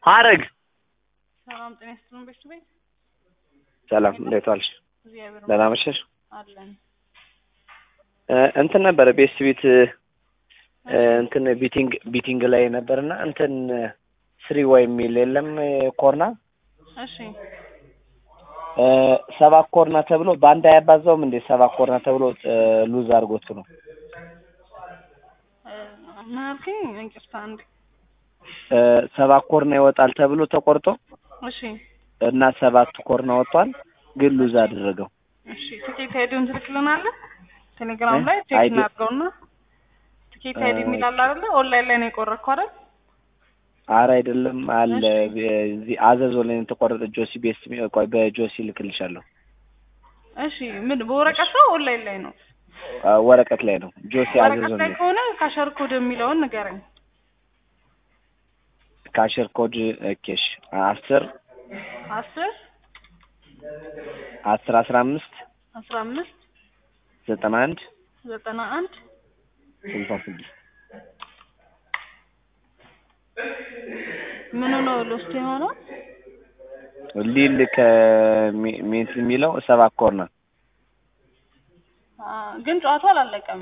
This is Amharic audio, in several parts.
ሀረግ ሰላም ጤና ይስጥልን። ቤት ቤት ሰላም፣ እንዴት ዋልሽ? እግዚአብሔር ደህና መሸሽ? አለን። እ እንትን ነበረ ቤስት ቤት እ እንትን ቢቲንግ ቢቲንግ ላይ ነበርና እንትን ስሪ ወይ የሚል የለም ኮርና እሺ እ ሰባት ኮርና ተብሎ በአንድ አያባዛውም እንዴ? ሰባት ኮርና ተብሎ እ ሉዝ አድርጎት ነው። እ ምን አልከኝ? እንቅርታ አንዴ። እ ሰባት ኮርና ይወጣል ተብሎ ተቆርጦ እሺ እና ሰባት ኮርና ወጥቷል፣ ግን ሉዝ አደረገው። እሺ ትኬት አይዲውን ትልክልናለህ? ቴሌግራም ላይ እ ቼክ አይዲ- እናድርገውና ትኬት አይዲ የሚል አለ አይደለ? ኦንላይን ላይ ነው የቆረጥከው አይደል? አረ አይደለም አለ እዚህ አዘዞ ላይ ነው የተቆረጠ። ጆሲ ቤስት ሚ- ቆይ በጆሲ ልክልሻለሁ። እሺ ምን በወረቀት ነው ኦንላይን ላይ ነው? አ፣ ወረቀት ላይ ነው ጆሲ አዘዞ ወረቀት ላይ ነው። ከሆነ ካሸር ኮድ የሚለውን ንገረኝ። ካሽር ኮድ ኬሽ አስር አስር አስር አስራ አምስት አስራ አምስት ዘጠና አንድ ዘጠና አንድ ስልሳ ስድስት ምኑ ነው ሎስት የሆነው? ሊል ከሜንት የሚለው ሰባት ኮርና አ፣ ግን ጨዋታው አላለቀም።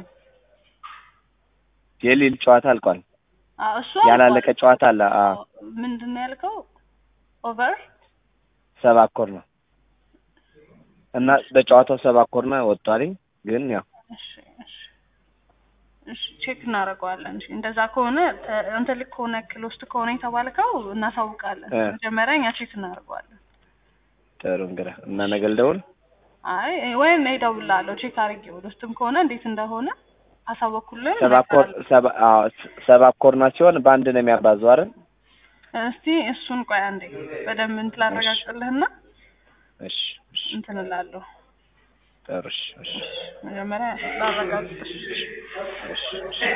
የሊል ጨዋታ አልቋል። አ፣ እሱ ያላለቀ አልቋል። ጨዋታ አለ። አ ምንድን ነው ያልከው? ኦቨር ሰባት ኮርና እና በጨዋታው ሰባት ኮርና ወጥቷል። ግን ያው እሺ እሺ እሺ ቼክ እናደርገዋለን። እሺ እንደዛ ከሆነ ተ- አንተ ልክ ከሆነ ክሎስት ከሆነ የተባልከው እናሳውቃለን። እ። መጀመሪያ እኛ ቼክ እናደርገዋለን። ጥሩ እንግዲህ እና ነገ ልደውል። አይ ወይም እደውልልሃለሁ ቼክ አድርጌው ውስጥም ከሆነ እንዴት እንደሆነ አሳወኩልን። ሰባት ኮር ሰባ- አዎ፣ ስ- ሰባት ኮርና ሲሆን በአንድ ነው የሚያባዘው አይደል? እስቲ እሱን ቆይ አንዴ በደንብ እንትን ላረጋግጥልህና እሺ እሺ እንትን እላለሁ። ጥሩ እሺ እሺ መጀመሪያ ላረጋግጥ። እሺ እሺ